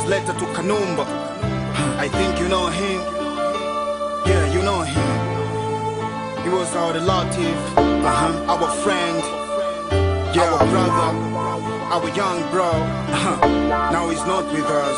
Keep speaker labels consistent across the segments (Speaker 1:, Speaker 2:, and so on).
Speaker 1: translator to Kanumba. I think you know him. Yeah, you know him. He was our relative, uh-huh. our friend, yeah. our brother, our young bro. Uh-huh. Now he's not with us.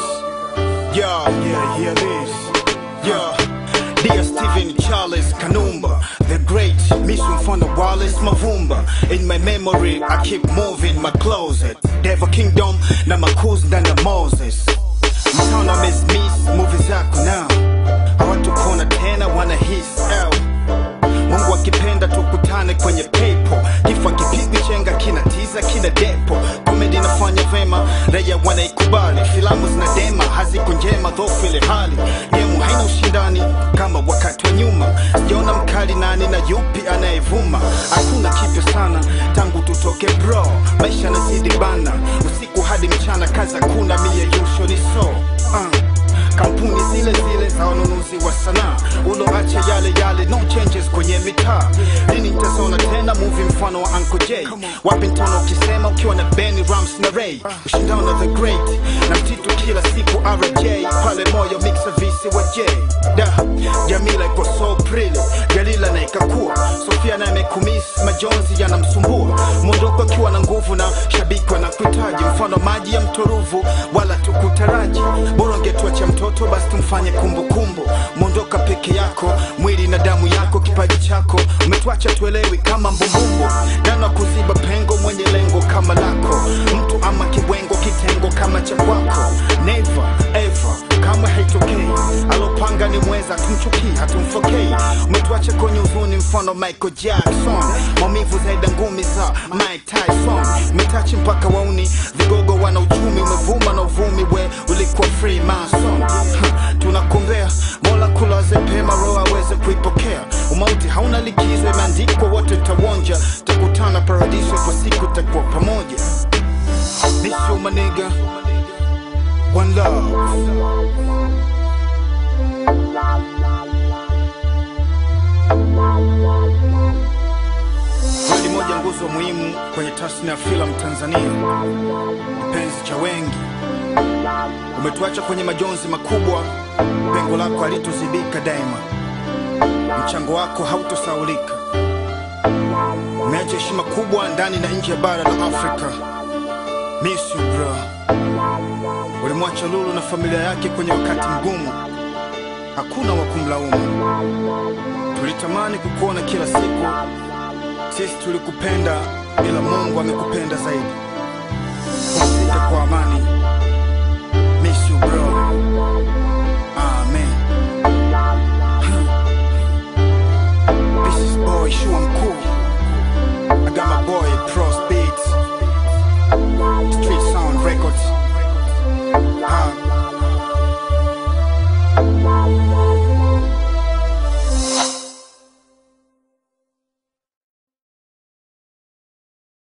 Speaker 1: Yeah, yeah, hear this. Yeah. Dear Stephen Charles Kanumba, the great Miss Mfano Wallace Mavumba. In my memory, I keep moving my closet. Devil Kingdom na makuzi ndani ya Moses. Mtano miss miss movie zako now. Hawatukuona tena wana his out. Mungu akipenda tukutane kwenye pepo, kifo kipigwi chenga kina tiza kina depo. Komedi inafanya vema, raia wanaikubali, filamu zinadema haziko njema, dhofu ile hali gemu haina ushindani kama wakati wa nyuma. Sijaona mkali nani na yupi anayevuma, hakuna kipya sana tangu tutoke bro, maisha nazidi bana, usiku hadi mchana, kazi hakuna, mie yusho ni so uh kampuni zile zile za wanunuzi wa sanaa uloacha yale yale no changes kwenye mitaa lini nitazona tena movie mfano wa Uncle J wapi ntaona ukisema ukiwa na Benny Rams na Ray ushindano na the great na mtitu kila siku RJ pale moyo mixa visi wa J da Jamila iko so pretty Jalila na ikakua Sofia na imekumiss majonzi yanamsumbua mwondoko akiwa na nguvu na shabiki wanakuhitaji mfano maji ya mtoruvu wala tukutaraji bora ungetuacha mtoto basi tumfanye kumbukumbu mwondoka peke yako mwili na damu yako kipaji chako umetuacha tuelewi kama mbumbumbu nana kuziba pengo mwenye lengo kama lako mtu ama kibwengo kitengo kama cha kwako never ever kamwe haitokei alopanga ni mweza tumchukii hatumfokei umetuacha kwenye huzuni mfano michael jackson maumivu zaida ngumi za mike tyson umetachi mpaka wauni vigogo wana uchumi umevuma na uvumi we ulikuwa free mason Ha, tunakumbea mola kulaze pema roho aweze kuipokea umauti hauna likizo imeandikwa wote tawonja takutana paradiso kwa siku takuwa pamoja Miss you my nigga One love Wewe ni moja nguzo muhimu kwenye tasnia ya filamu Tanzania, kipenzi cha wengi. Umetuacha kwenye majonzi makubwa, pengo lako halitozibika daima, mchango wako hautosaulika. Umeacha heshima kubwa ndani na nje ya bara la Afrika. Miss you bro. Ulimwacha Lulu na familia yake kwenye wakati mgumu, hakuna wa kumlaumu. Tulitamani kukuona kila siku, sisi tulikupenda, ila Mungu amekupenda zaidi. Pumzika kwa amani.